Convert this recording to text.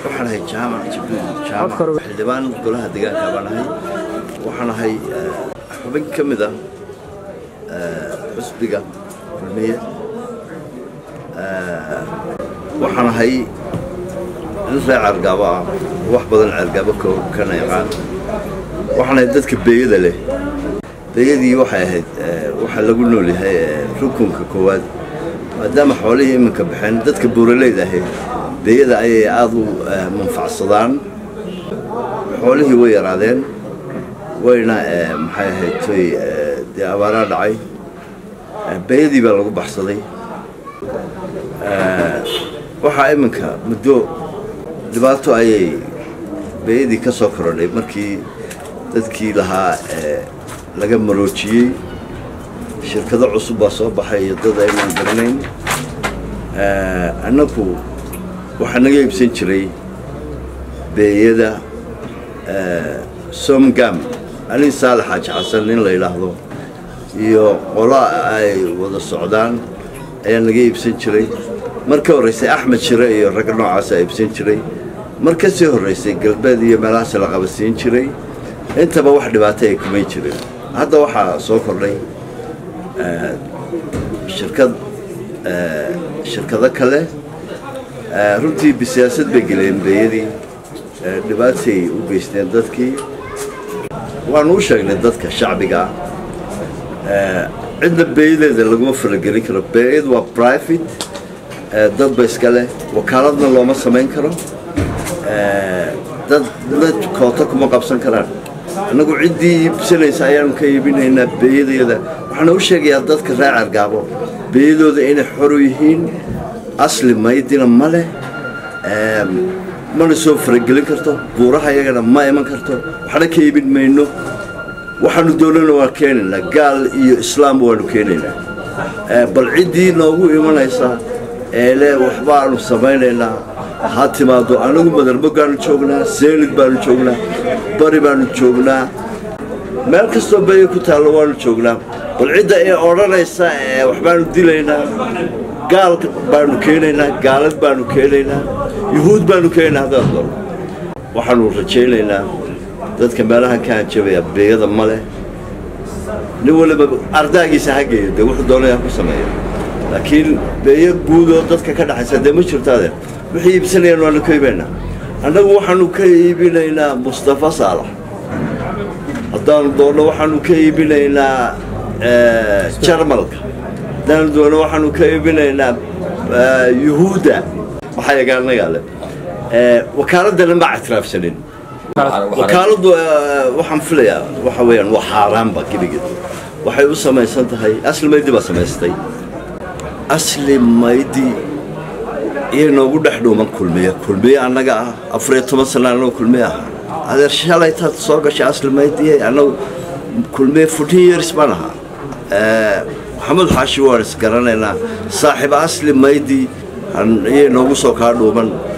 waxaan ahay jaamac jibriil jaamac xildhibaan golaha deegaanka baan ahay waxaan ahay xubin ka mid ah xusbiga kulmiye waxaan ahay nin ree ceergaabo ah wax badan ceergaabo kana yaqaan waxaan ahay dadka beeyada leh beeyadii waxay ahayd waxaa lagu nool yahay rukunka koowaad maadaama xoolihii iminka baxeen dadka buuraleyda ahayd beeyada ayay aada u manfacsadaan xoolihii way yaraadeen wayna maxay ahayd toy dee abaaraa dhacay beeyadii baa lagu baxsaday waxaa iminka muddo dhibaato ayay beeyadii ka soo korodhay markii dadkii lahaa laga maroojiyey shirkado cusub baa soo baxay iyo dad aynaan garanayn annagu waxaa naga iibsan jiray beeyada somgam alin saalax xaaji xasan nin la yidhaahdo iyo qola ay wada socdaan ayaa naga iibsan jiray mar ka horraysay axmed shire iyo ragga noocaasa iibsan jiray mar ka sii horraysay galbeed iyo meelahaas la qabasiin jiray intaba wax dhibaato ay kumay jireen hadda waxaa soo kordhay shirkad shirkado kale runtii bisiyaasad bay geleen beeyadii dhibaatay u geysteen dadkii waanu u sheegnay dadka shacbiga ah cidna beeyadeeda laguma faragelin karo beeyad waa private dadba iska leh wakaaladna looma samayn karo dad la koota kuma qabsan karaan annagu ciddii iibsanaysa ayaanu ka iibinaynaa beeyadeeda waxaana u sheegayaa dadka ree cergaabo beeyadooda inay xoru yihiin asli maydina ma leh mana soo faragelin karto buuraha iyagana ma iman karto waxna ka iibin mayno waxaanu doonana waa keenaynaa gaal iyo islaamba waanu keenaynaa bal ciddii noogu imanaysa eele waxbaanu samaynaynaa ha timaado anagu madarbogaanu joognaa seelid baanu joognaa bari baanu joognaa meel kastoo beeya ku taallo waanu joognaa bal cidda ee odhanaysa waxbaanu dilaynaa gaal baanu keenaynaa gaalad baanu keenaynaa yuhuud baanu keenaynaa haddaan doono waxaanu rajaynaynaa dadka meelahan ka hanjabaya beeyada ma leh nin waliba ardaagiisa ha geeyo dee wuxuu doonaya ku sameeya laakiin beeyo guudoo dadka ka dhaxaysa dee ma jirto adeer wixii iibsanayaan waanu ka iibaynaa annagu waxaanu ka iibinaynaa mustafa saalax haddaanu doonno waxaanu ka iibinaynaa jarmalka haddaanu doonno waxaanu ka iibinaynaa yuhuudda waxaa yagaanagaa le wakaaladana ma ictiraafsanin wakaaladdu waxaan filayaa waxa weeyaan waa xaaraanba gebigeed waxay u samaysan tahay asli maydi baa samaystay asli maydi iyo noogu dhex dhuuman kulmiye kulmiye annaga ah afariyo toban sana annagu kulmiye ahaa adeer shalay taad soo gashay asli maydiye annagu kulmiye fourteen years baan ahaa maxamed xaashi waan is garanaynaa saaxiib asli maydi iyay noogu soo kaa dhuuman